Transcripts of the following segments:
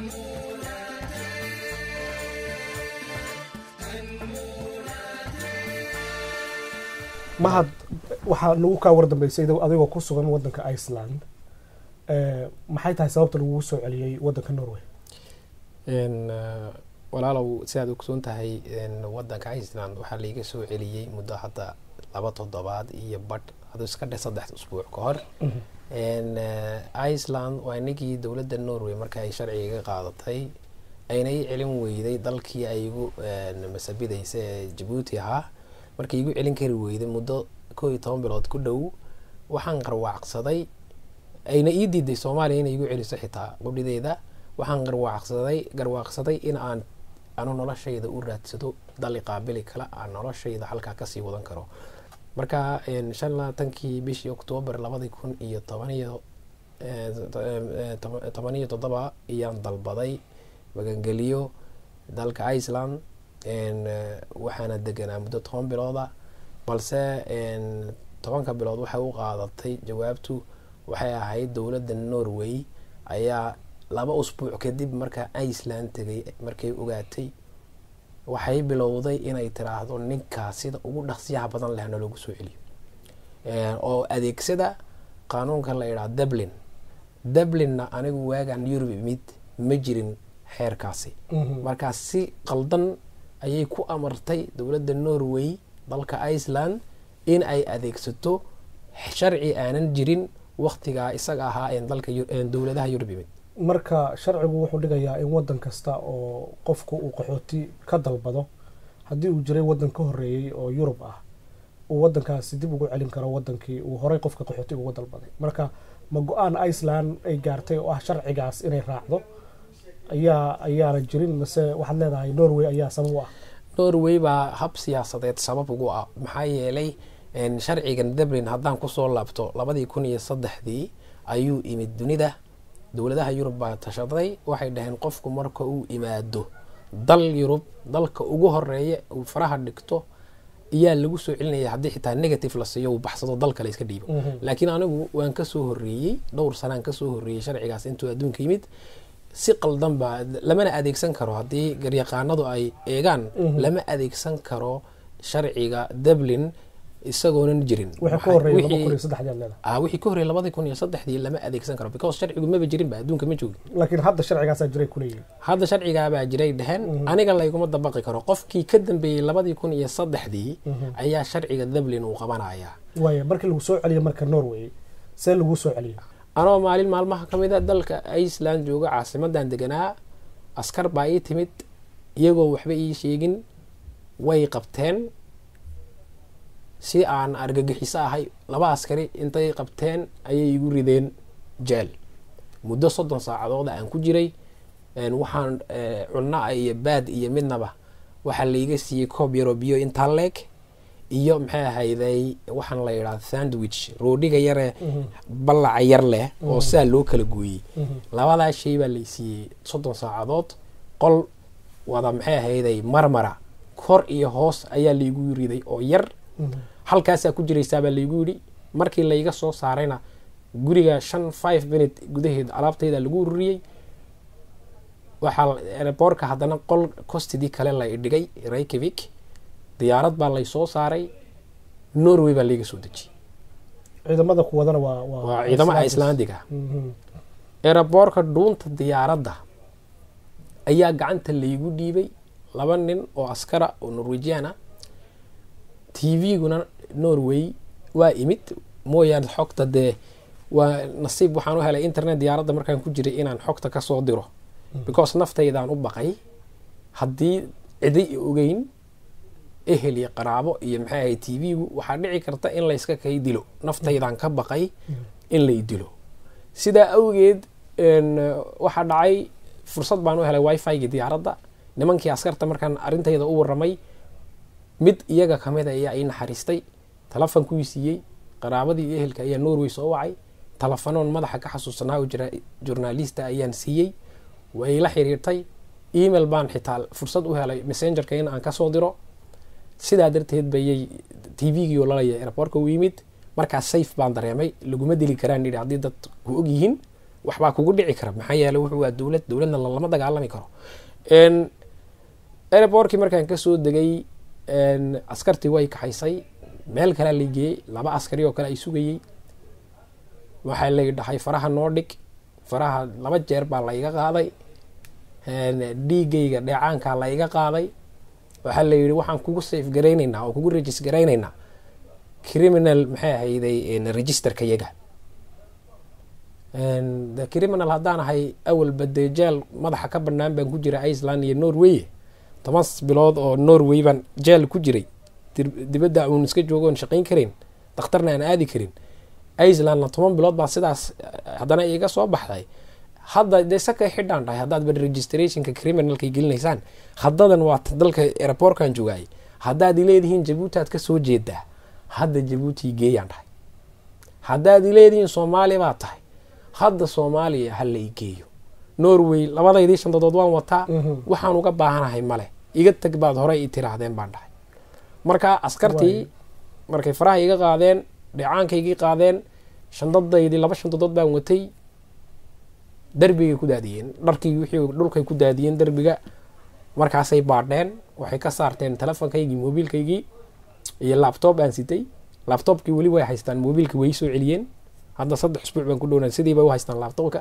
mahad waxaa nagu kaa wardambeysay adigoo ku sugan wadanka iceland maxay tahay sababta lagugu soo celiyey wadanka norway walaalow sidaad ogsoon tahay wadanka iceland waxaa laiga soo celiyey muddo hadda laba toddobaad iyo badh haduu iska dhe saddex usbuuc ka hor iceland waa inagii dowladda norway marka ay sharciga qaadatay ayna i celin weyday dalkii ay igu masabidaysa ee jabuuti ahaa markay igu celin kari weyday muddo koo iyo toban bilood ku dhow waxaan qarwaacsaday ayna ii diiday soomaaliya inay igu celiso xitaa qudhideeda waxaan garwaaqsaday garwaaqsaday in aan anu noloshayda u raadsado dali qaabili kale aan noloshayda halkaa kasii wadan karo marka shan labaatankii bishii oktoobar labadii kun iyo tobaniyo tobaniyo toddoba ayaan dalbaday magangeliyo dalka iceland waxaana deganaa muddo toban bilooda balse tobanka bilood waxay u qaadatay jawaabtu waxay ahayd dowladda norway ayaa laba usbuuc kadib markaa iceland tegay markay ogaatay waxay bilowday inay tiraahdo ninkaas sida ugu dhaqsiyaha badan leh naloogu soo celiyo oo adeegsada qaanuunka la idhaha dublin dublinna anigu waagaan yurub imid ma jirin xeerkaasi markaa si qaldan ayay ku amartay dowladda norway dalka iceland in ay adeegsato sharci aanan jirin waktigaa isaga ahaa dalka dowladaha yurub imid marka sharcigu wuxuu dhigayaa in wadan kasta oo qofku uu qaxooti ka dalbado haddii uu jiray wadan ka horeeyey oo yurub ah uu wadankaasi dib ugu celin karo wadankii uu horey qofka qaxootiga uga dalbaday marka ma go-aan iceland ay gaartay oo ah sharcigaas inay raacdo ayaa ayaana jirin mase waxaad leedahay norway ayaa sabab u ah norway baa hab siyaasadeed sabab ugu ah maxaa yeelay sharcigan dublin haddaan kusoo laabto labadii kun iyo saddexdii ayuu imid dunida dowladaha yurub baa tashaday waxay dhaheen qofku marka uu imaado dal yurub dalka ugu horeeya uu faraha dhigto ayaa lagu soo celinaya haddii xitaa negative la siiyo uu baxsado dal kale iska dhiibo laakiin anigu waan kasoo horeeyey dhowr sanaan kasoo horeeyey sharcigaas intuu adduunka yimid si qaldan baa lamana adeegsan karo haddii garyaqaanadu ay eegaan lama adeegsan karo sharciga dublin isagoonan jirin wixii ka horreeyay labadii kun iyo saddexdii lama adeegsan karo because sharcigu maba jirinba adduunka ma joogin laakiin hadda sharcigaasaa jiray kuleeyihin hadda sharcigaabaa jiray dheheen aniga layguma dabaqi karo qofkii ka dambeeyey labadii kun iyo saddexdii ayaa sharciga dublin uu qabanayaa waaya markii lagu soo celiyo marka norway see lagu soo celiyo anoo maalin maalmaha ka mid a dalka iceland jooga caasimadan deganaa askar baa ii timid iyagoo waxba ii sheegin way qabteen si aan argagixiso ahay laba askari intay qabteen ayay igu rideen jeel muddo soddon saacadooda aan ku jiray waxaan cunna iyo baad iyo midnaba waxaa laiga siiyey koob yaroo biyo intaa leeg iyo maxay ahayday waxaan la yidhaha sandwich roodhiga yaree ballaca yar leh oo sidaa loo kala gooyey labadaa shay baa lay siiyey soddon saacadood qol wada maxay ahayday marmara kor iyo hoos ayaa laigu riday oo yar halkaasaa ku jiraysaabaa laygu yidhi markii layga soo saarayna guriga shan five minute gudaheed alaabtayda lagu ururiyey waxaa airboortka haddana qol costidii kale la idhigay reykavik diyaarad baa lay soo saaray norway baa layga soo dejiyey ciidamada kuwadana waa waa ciidamo icelandiga airboortka dhuunta diyaaradda ayaa gacanta laygu dhiibay laba nin oo askara oo norwejiana t v-guna norway waa imid mooyaane xogta dee waa nasiib waxaan u helay internet diyaaradda markaan ku jiray inaan xogta kasoo diro because naftaydaan u baqay haddii cidi ogeyn ehel iyo qaraabo iyo maxay ahay t v-gu waxaa dhici karta in layska kay dilo naftaydaan ka baqay in lay dilo sidaa awgeed waxaa dhacay fursad baan u helay wifi-gii diyaaradda nimankii askarta markaan arrintayda u waramay mid iyaga kamid a ayaa ii naxariistay telefonkuu siiyey qaraabadii iyo ehelka ayaa norway soo wacay telefanoon madaxa ka xasuusanaa oo journalista ayaan siiyey way la xiriirtay email baan xitaa fursad u helay messengerka in aan kasoo diro sidaa darteed bayay t v-gii oo lalaya airboortka u yimid markaas safe baan dareemay laguma dili karaan yidhi haddii dad ku og yihiin waxbaa kugu dhici kara maxaa yeele wuxuu waa dowlad dowladna lama dagaalami karo airbortkii markaan kasoo degay askartii way kaxaysay meel kalea la geeyey laba askari oo kale ay sugayey waxaa lay dhahay faraha noo dhig faraha laba jeer baa la iga qaaday dhiigayga dheecaankaa la iga qaaday waxaa la yidhi waxaan kugu safe garaynaynaa oo kugu regis garaynaynaa criminal maxay ahayday registerka yaga the criminal haddaan ahay awalba dee jeel madaxa ka banaan baan ku jira iceland iyo norway toban bilood oo norway baan jeel ku jiray dibadda uun iska joogo oon shaqayn karin dakhtarna aan aadi karin icelandna toban bilood baa sidaas haddana iga soo baxday hadda dee sakay xidhaan dhahay haddaad ba registrationka criminalkay gelinaysaan haddadan waa dalka airportkan jogaayay haddaad ileedihiin jabuuti aad ka soo jeedaa hadda jabuuti geeyaan dhahay haddaad ileedihiin soomaaliya baa tahay hadda soomaaliya ha la igeeyo norway labadaydii shandadood waan wataa waxaan uga baahanahay male iga tag baad horey i tiraahdeen baan dhahay marka askartii markay faraha iga qaadeen dheecaankaygii qaadeen shandadaydii laba shandadood baan watay darbigay ku daadiyeen dharkii wixii dhulkay ku daadiyeen derbiga markaasay baadheen waxay ka saarteen telefonkaygii mobiilkaygii iyo laptop aan sitay laptopkii weli way haystaan mobiilka way soo celiyeen hadda saddex isbuuc baan ku dhowna sidiiba u haystaan laptopka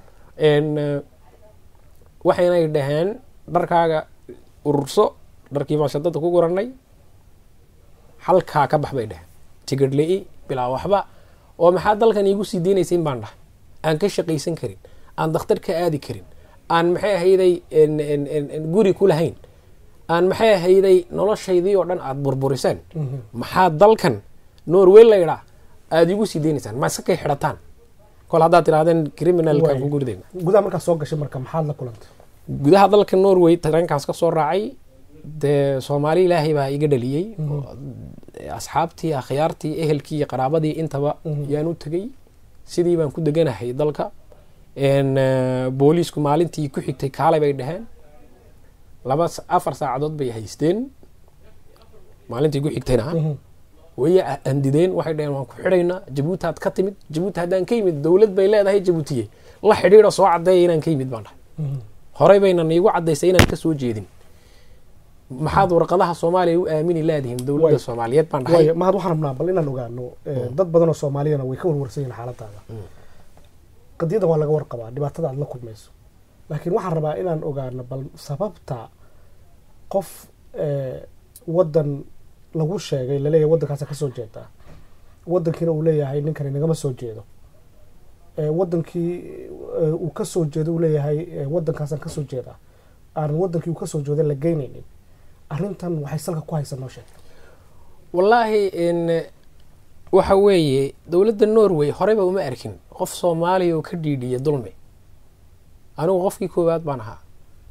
waxaynay dhaheen dharkaaga ururso dharkii baan shadada ku guranay halkaa ka bax bay dhaheen tigidh li-i bilaa waxba oo maxaa dalkan iigu sii deynaysain baan dhahay aan ka shaqaysan karin aan dakhtar ka aadi karin aan maxay ahayday guri ku lahayn aan maxay ahayday noloshaydii oo dhan aada burburiseen maxaa dalkan norway laydhaa aada igu sii deynaysaan masakay xidhataan kol haddaad tirahdeen criminalkaan ku gurdayna gudaha markaad soo gashay marka maxaad la kulantay gudaha dalka norway tareenkaas ka soo raacay dee soomaali ilaahay baa iga dhaliyey asxaabtii akhyaartii ehelkii iyo qaraabadii intaba yaan u tegey sidii baan ku deganahay dalka booliisku maalintii ku xigtay kaalay bay dhaheen laba afar saacadood bay haysteen maalintii ku xigtayna way andideen waxay dhaheen waan ku xidhaynaa jabuuti aad ka timid jabuuti haddaan ka yimid dowlad bay leedahay jabuutiye la xidhiidho soo caddeeya inaan ka yimid baan dhahay horey bayna niigu caddaysay inaan ka soo jeedin maxaad warqadaha soomaaliya u aamini leedihiin dowladda soomaaliyeed baan dhahay mahad waxaan rabnaa bal inaan ogaano dad badan oo soomaaliyana way ka warwarsan yihin xaaladaada qadiyadan waa laga warqabaa dhibaatada aad la kulmayso laakiin waxaan rabaa inaan ogaano bal sababta qof waddan lagu sheegay laleeyahay waddankaasa ka soo jeedaa waddankiina uu leeyahay ninkani nagama soo jeedo waddankii uu ka soo jeedo uu leeyahay waddankaasaan ka soo jeedaa aan waddankii uu ka soo jeedo la geynaynin arrintan waxay salka ku haysa noo sheeg wallaahi waxa weeye dowladda norway horeyba uma arkin qof soomaaliya oo ka dhiidhiya dulmi anigu qofkii koowaad baan ahaa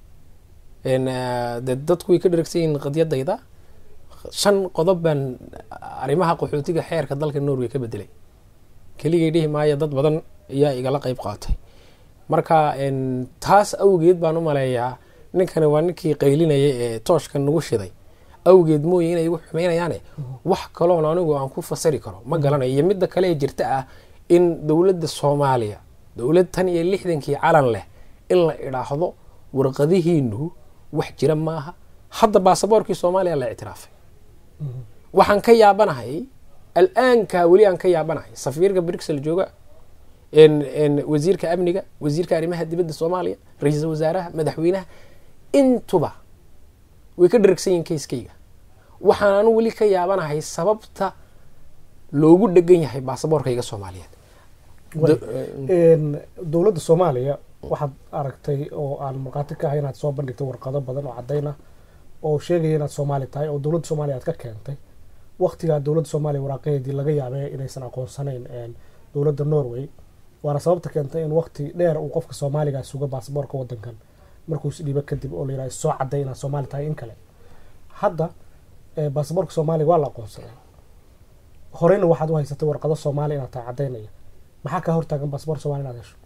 de dadku way ka dheragsan yihiin qadyadayda shan qodob baan arrimaha qaxootiga xeerka dalka norway ka bedelay keligay dhihi maayo dad badan ayaa igala qeyb qaatay marka taas awgeed baan u maleeyaa ninkani waa ninkii qaylinaya ee tooshka nagu shiday awgeed mooye inay igu xumeynayaane wax kaloon anigu aan ku fasari karo ma garanayo iyo midda kale ee jirta ah in dowladda soomaaliya dowlad tan iyo lixdankii calan leh in la idhaahdo warqadihiinu wax jira maaha hadda baasaboorkii soomaaliya la ictiraafay waxaan ka yaabanahay al-aanka weli aan ka yaabanahay safiirka brixel jooga wasiirka amniga wasiirka arrimaha dibadda soomaaliya ra-iisul wasaaraha madaxweynaha intuba way ka dharagsan yihin kayskayga waxaan anu weli ka yaabanahay sababta loogu dhegan yahay baasaboorkayga soomaaliyeed dowladda soomaaliya waxaad aragtay oo aan markhaati ka ahay inaad soo bandhigtay warqado badan oo caddayna oo sheegaya inaad soomaali tahay oo dowladda soomaaliya aad ka keentay waktigaa dowladda soomaaliya waraaqaheedii laga yaabay inaysan aqoonsanayn dowladda norway waana sababta keentay in wakti dheer uu qofka soomaaligaa suga baasaboorka wadankan markuu isdhiibo kadib oo layidhaha soo cadday inaad soomaali tahay in kale hadda baasaboorka soomaaliya waa la aqoonsaday horeyna waxaad u haysatay warqado soomaaliya inaad tahay caddaynaya maxaa kaa hortaagan baasaboor somalia inaad hesho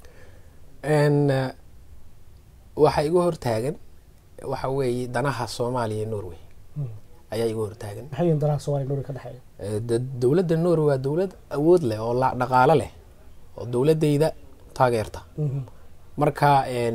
waxaa igu hortaagan waxa weeye danaha soomaaliya iyo norway ayaa igu hortaagan maxay yihin danaha somalia norway ka dhexeeya dowladda norway waa dowlad awood leh oo dhaqaalo leh oo dowladayda taageerta marka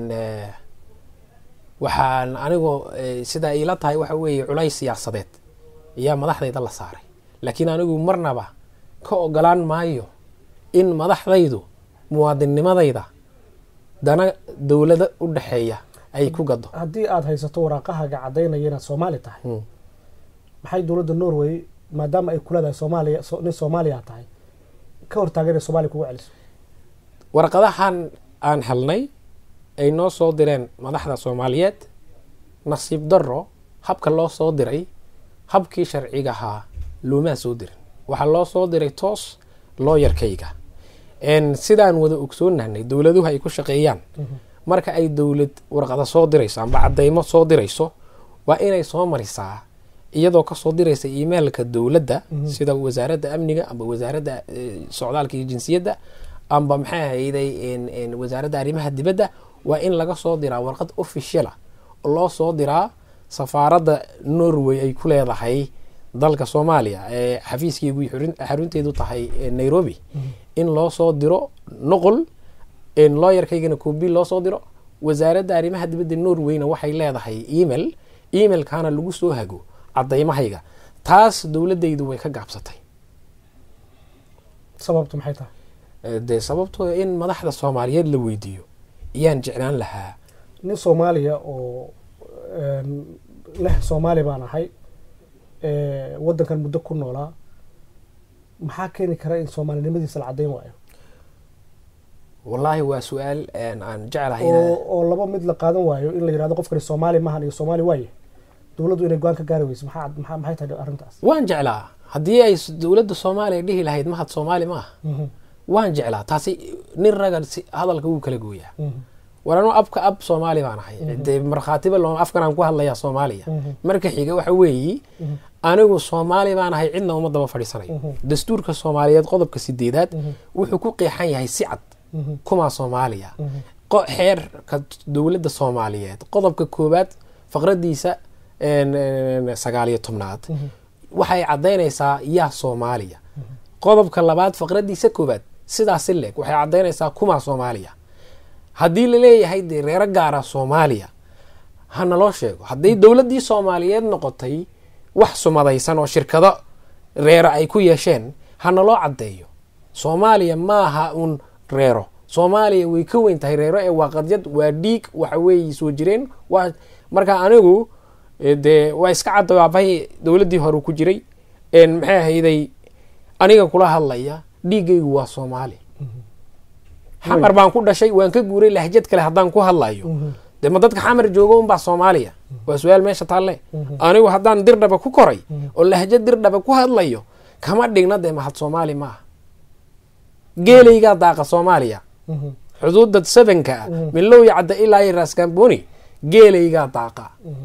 waxaan anigoo sida iila tahay waxa weeye culays siyaasadeed ayaa madaxdayda la saaray laakiin anigu marnaba ka ogolaan maayo in madaxdaydu muwaadinnimadayda dana dowlada u dhexeeya ay ku gado haddii aada haysato waraaqahaaga caddaynaya inaad soomaali tahay maxay dowladda norway maadaama ay kuleedahay soomaaliya nin soomaaliya tahay ka hortaagan inay somaaliya kugu celiso warqadahan aan helnay ay noo soo direen madaxda soomaaliyeed nasiib daro habka loo soo diray habkii sharciga ahaa loomaa soo dirin waxaa loo soo diray toos looyarkayga sidaan wada ogsoonahnay dowladuhu ay ku shaqeeyaan marka ay dowlad warqada soo dirayso amba cadeymo soo dirayso waa inay soo marisaa iyadoo kasoo diraysa emailka dowladda sida wasaaradda amniga amba wasaaradda socdaalka iyo jinsiyadda amba maxay ahayday wasaaradda arrimaha dibadda waa in laga soo diraa warqad officiala loo soo diraa safaaradda norway ay ku leedahay dalka soomaaliya ee xafiiskeygu xarunteedu tahay nairobi in loo soo diro noqol looyarkaygana koobi loo soo diro wasaaradda arrimaha dibadda norwayna waxay leedahay email emailkana lagu soo hago cadaymahayga taas dowladaydu way ka gaabsatay sababtu maxay tahay dee sababtoo in madaxda soomaaliyeed la weydiiyo ayaan jeclaan lahaa nin soomaaliya oo leh soomaali baan ahay waddankan muddo ku noolaa maxaa keeni kara in soomaalinimadiisa la caddayn waayo wallaahi waa su-aal aan jeclahay oo laba mid la qaadan waayo in la yirahdo qofkani soomaali mahan iyo soomaali waaye dowladdu inay go-aan ka gaari weyso maxaa maxay tahay arrintaas waan jeclaa haddii ay dowladda soomaaliya dhihi lahayd mahad soomaali ma aha waan jeclaa taasi nin raga hadalka wuu kala gooyaa war anu abka ab soomaali baan ahay dee markhaatiba loo afkan aan ku hadlayaa soomaaliya marka xiga waxa weeyi anigu soomaali baan ahay cidna uma daba fadhiisanayo dastuurka soomaaliyeed qodobka sideedaad wuxuu ku qeexan yahay si cad kumaa soomaaliya xeerka dowladda soomaaliyeed qodobka koowaad faqradiisa sagaaliyo tobnaad waxay caddaynaysaa yaa soomaaliya qodobka labaad faqradiisa koowaad sidaasi leeg waxay caddaynaysaa kumaa soomaaliya haddii laleeyahay dee reero gaara soomaaliya ha naloo sheego hadday dowladdii soomaaliyeed noqotay wax sumadaysan oo shirkado reero ay ku yeesheen ha naloo caddeeyo soomaaliya maaha un reero soomaaliya way ka weyn tahay reero ee waa qadyad waa dhiig waxa weeye soo jireen waa marka anigu dee waa iska cadda aabbahay dowladdii hore ku jiray maxay ahayday aniga kula hadlaya dhiiggaygu waa soomaali xamar baan ku dhashay waan ka guuray lahjad kale haddaan ku hadlayo dee ma dadka xamar joogo unbaa soomaaliya waa su-aal meesha taalle anigu haddaan dirdhaba ku koray oo lahjad dirdhaba ku hadlayo kama dhigna dee mahad soomaali ma aha geelaygaa daaqa soomaaliya xuduudda sevenka ah milowya cadda ilaa iyo raskamboni geelaygaa daaqa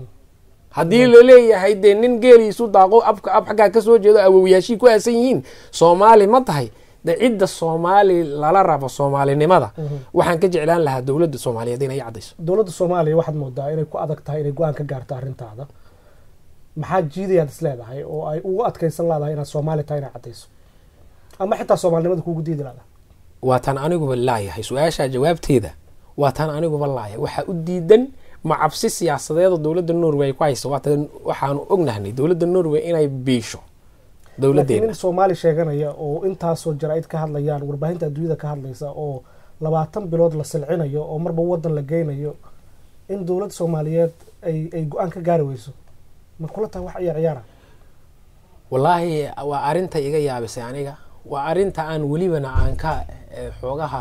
haddii laleeyahay dee nin geeliisu daaqo abka ab xaggaa kasoo jeedo awowyaashii ku aasan yihiin soomaali ma tahay de cidda soomaali lala rabo soomaalinimada waxaan ka jeclaan lahaa dowladda soomaaliyeed inay caddayso dowladda soomaaliya waxaad moodaa inay ku adag tahay inay go-aan ka gaarto arrintaada maxaa jiidayaad is leedahay oo ay ugu adkaysan leedahay inaad soomaali tahay inay caddayso ama xitaa soomaalinimada kuugu diidi leedahay waa taan aniguba laayahay su-aashaa jawaabteeda waa taan aniguba laayahay waxaa u diidan ma cabsi siyaasadeedoo dowladda norway ay ku hayso waatan waxaanu ognahnay dowladda norway inay biisho laakiin nin soomaali sheeganaya oo intaasoo jaraa'id ka hadlayaan warbaahinta adduunyada ka hadlaysa oo labaatan bilood la silcinayo oo marba wadan la geynayo in dowladda soomaaliyeed ay ay go-aan ka gaari weyso ma kula tahay wax ciyaar ciyaara wallaahi waa arrinta iga yaabisay aniga waa arrinta aan welibana aan ka xoogaha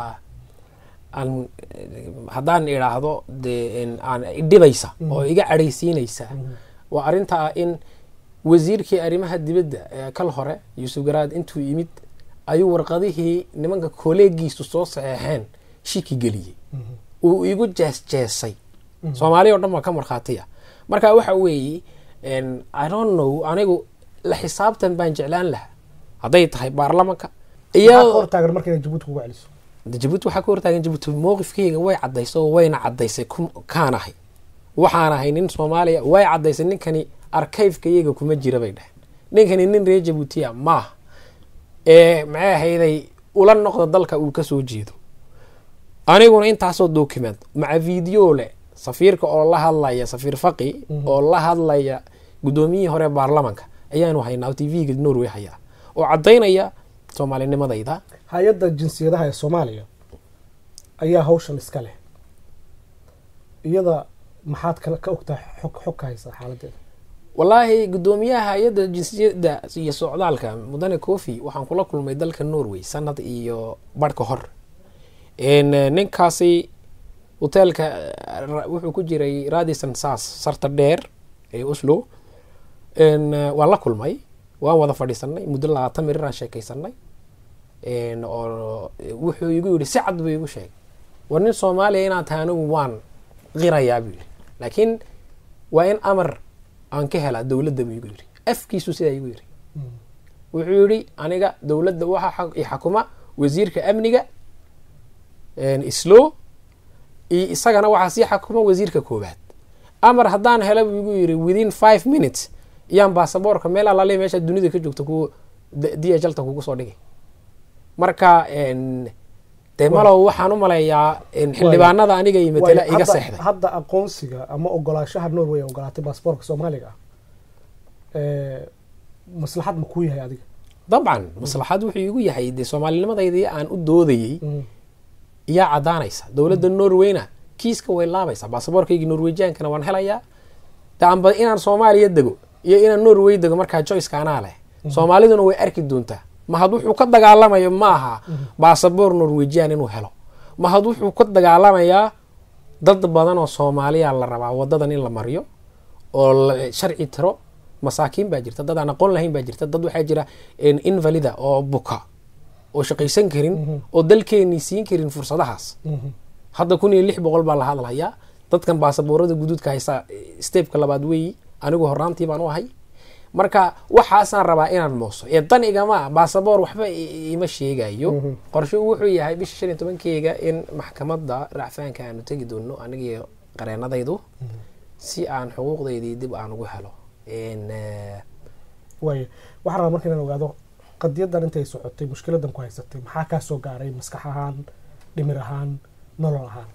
aan haddaan idhaahdo dee aan dhibaysa oo iga cadhaysiinaysa waa arrinta ah in wasiirkii arrimaha dibadda ee kal hore yuusuf garaad intuu yimid ayuu warqadihii nimanka koleegiisu soo saxeexeen shiki geliyey uu igu jeesjeesay soomaaliya o dhan baa ka markhaatiya marka waxa weeye i don't know anigu la xisaabtan baan jeclaan lahaa hadday tahay baarlamanka hortaagan marka inay jabuuti kugu celiso jabuuti waxaa ka hortaagan jabuuti mowqifkeyga way caddaysay oo wayna caddaysay kaan ahay waxaan ahay nin soomaaliya way caddaysay ninkani arkayfka iyaga kuma jira bay dheheen ninkani nin reer jabuutiya maaha ee maxay ahayday ula noqda dalka uu kasoo jeedo aniguna intaasoo document maca video leh safiirka oo la hadlaya safiir faqi oo la hadlaya guddoomiyihii hore baarlamanka ayaanu haynaa oo tv-ga norway hayaa oo caddaynaya soomaalinimadayda hay-adda jinsiyadaha ee soomaaliya ayaa hawshan iska leh iyada maxaad kala ka ogtaa xog xog ka haysa xaaladeeda wallaahi guddoomiyaha hay-adda jinsiyadda iyo socdaalka mudane cofi waxaan kula kulmay dalka norway sanad iyo barh ka hor ninkaasi hoteelka wuxuu ku jiray radison sas sarta dheer ee oslo waan la kulmay waan wada fadhiisanay muddo labaatan mirir aan sheekaysanay oo wuxuu igu yidhi si cad buu igu sheegay war nin soomaaliya inaad tahay anigu waan qirayaa buu yidhi laakiin waa in amar aan ka helaa dowladda buu igu yidhi afkiisu sidaa igu yidhi wuxuu yidhi aniga dowladda waxaa i xakuma wasiirka amniga islo iyo isagana waxaa sii xakuma wasiirka koowaad amar haddaan hela buu igu yidhi within five minutes iyaan baasaboorka meel alale meesha dunida ka joogta ku d h lta kugu soo dhigay marka dee malow waxaan u maleeyaa xildhibaanada aniga iyo matela iga seexday hadda aqoonsiga ama ogolaashaha norway ee ogolaatay baasaboorka soomaaliga ah maslaxad ma kuu yahay adiga dabcan maslaxad wuxuu igu yahay dee soomaalinimadeydii aan u doodayey iyaa caddaanaysa dowladda norwayna kiiska way laabaysaa baasaboorkaygii norwejiankana waan helayaa de amba inaan soomaaliya dego iyo inaan norway dego markaa joyceka anaa leh soomaaliduna way arki doontaa mahad wuxuu ka dagaalamayo ma aha baasaboor norwejian inuu helo mahad wuxuu ka dagaalamayaa dad badan oo soomaaliya la rabaa wadadan in la mariyo oo sharci tiro masaakiin baa jirta dad aan aqoon lahayn baa jirta dad waxaa jira invalida oo buka oo shaqaysan karin oo dalkeenii siin karin fursadahaas hadda kun iyo lix boqol baa la hadlayaa dadkan baasaboorada guduudka haysa stebka labaad weeyi anigu horaantii baan u ahay marka waxaasaan rabaa inaan mooso ee dan igama baasaboor waxba ima sheegayo qorshe wuxuu yahay bisha shan iyo tobankeyga in maxkamadda racfaanka aanu tegi doono anigii qareenadaydu si aan xuquuqdaydii dib aan ugu helo waay waxaan rabaa marka inaan ogaado qadiyadan intay socotay mushkiladan ku haysatay maxaa kaa soo gaaray maskax ahaan dhimir ahaan nolol ahaan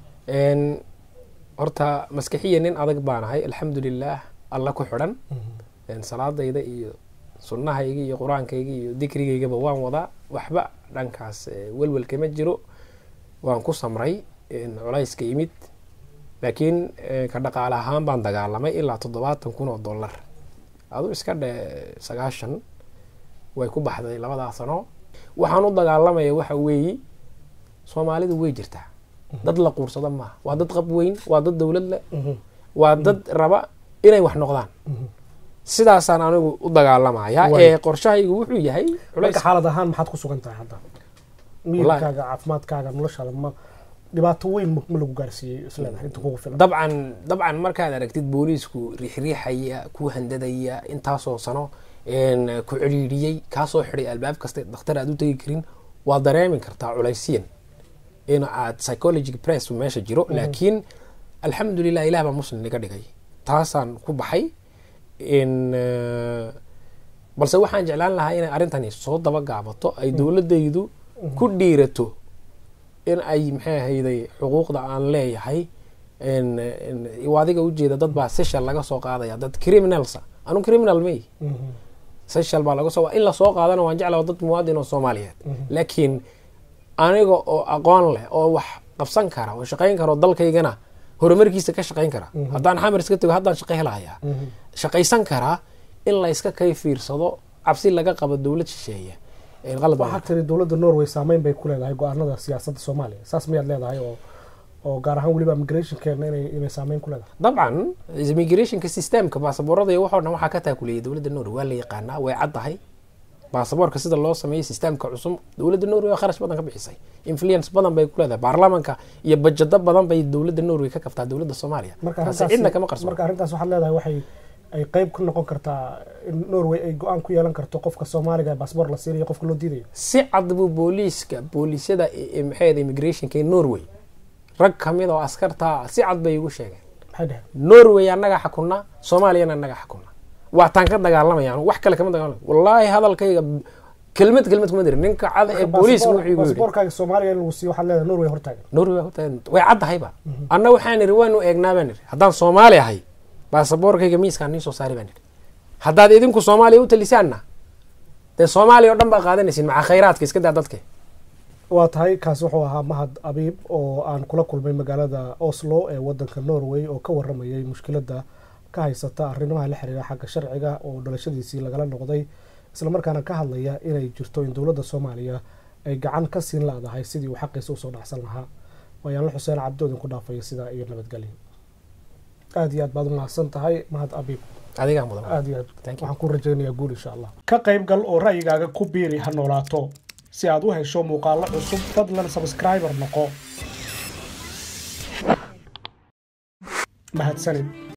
horta maskixiya nin adag baan ahay alxamdulilah alla ku xidhan salaadayda iyo sunnahayga iyo qur-aankayga iyo dikrigaygaba waan wadaa waxba dhankaas welwel kama jiro waan ku samray culayska imid laakiin ka dhaqaale ahaan baan dagaalamay ilaa toddobaatan kun oo dollar adu iska dhe sagaashan way ku baxday labadaa sano waxaan u dagaalamaya waxa weeyi soomaalidu way jirtaa dad la quursada maaha waa dad qab weyn waa dad dowlad leh waa dad raba inay wax noqdaan sidaasaan anigu u dagaalamaya ee qorshahaygu wuxuu yahay marka xaalad ahaan maxaad ku sugan tahay hadda miirkaaga caafimaadkaaga noloshaada ma dhibaato weyn ma lagu gaarsiiyey isleedahay inta kugu filan dabcan dabcan markaad aragtid booliisku riixriixaya ku handadaya intaasoo sano ku celiiriyey kaasoo xiday albaab kasta dhakhtar aad u tegi karin waa dareemi kartaa culaysyan in aad psychology press meesha jiro laakiin alxamdulilah ilah baa muslim iga dhigay taasaan ku baxay balse waxaan jeclaan lahaa inay arrintani soo daba gaabato ay dowladaydu ku dhiirato in ay maxay ahayday xuquuqda aan leeyahay adiga ujeeda dad baa seshal laga soo qaadaya dad criminalsa anu criminal may seshal baa laga soo in lasoo qaadana waan jeclaa dad muwaadin oo soomaaliyeed laakiin aniga oo aqoon leh oo wax qabsan kara oo shaqayn kara oo dalkaygana horumarkiisa ka shaqayn kara haddaan xamar iska tago haddaan shaqo helahayaa shaqaysan karaa in la iska kay fiirsado cabsi laga qabo dowlad shisheeye waxaa tiri dowladda norway saameyn bay ku leedahay go-aanada siyaasadda soomaaliya saas miyaad leedahay oo oo gaar ahaan weliba immigrationkeena inay inay saameyn ku leedahay dabcan immigrationka systemka baasaboorada iyo waxoo dhan waxaa ka taakuleeyay dowladda norway waa la yaqaanaa way cad tahay baasaboorka sida loo sameeyey systemka cusub dowladda norway waa kharash badan ka bixisay influence badan bay ku leedahay baarlamanka iyo bajado badan bay dowladda norway ka kabtaa dowladda soomaaliya taasi cidna kama qarso marka arrintaas waxaad leedahay waxay ay qeyb ku noqon kartaa in norway ay go-aan ku yeelan karto qofka soomaaliga baasboor la siinayo qofka loo diidayo si cad buu booliiska booliisyada maxay immigrationka ee norway rag kamid oo askarta si cad bay igu sheegeen maxay dheheen norway annaga xakunaa soomaaliyana annaga xakunaa waataan ka dagaalamaya wax kale kama dagaalamay wallaahi hadalkayga kelmad kelmad kuma dirin ninka cad ee booliiska wuxuu igu yidhi basaboorkaaga soomaaliya in lagu siiyo waxaad leedahay norway hortaagan norway horta way caddahayba anna waxaan idhi waanu eegnaa baan idhi haddaan soomaali ahay baasaboorkayga miiskaan nii soo saari baan idhi haddaad idinku soomaaliya u talisaanna dee soomaaliya oo dhan baa qaadanaysin macaa khayraadka iska daa dadka waa tahay kaasi wuxuu ahaa mahad abiib oo aan kula kulmay magaalada oslo ee wadanka norway oo ka waramayay mushkiladda ka haysata arrimaha la xiriira xagga sharciga oo dhalashadiisii lagala noqday islamarkaana ka hadlaya inay jirto in dowladda soomaaliya ay gacan ka siin laadahay sidii uu xaqiisa usoo dhacsan lahaa waayaanla xuseen cabdoodin ku dhaafaya sidaa iyo nabadgelyo aada iyo aad baad umahadsan tahay mahad abiib adigaa mudan aada iyo aad Thank you. waxaan ku rajaynayaa guul insha allah ka qayb gal oo ra'yigaaga ku biiri ha noolaato si aad u hesho muuqaalo cusub fadlan subscriber noqo mahadsanid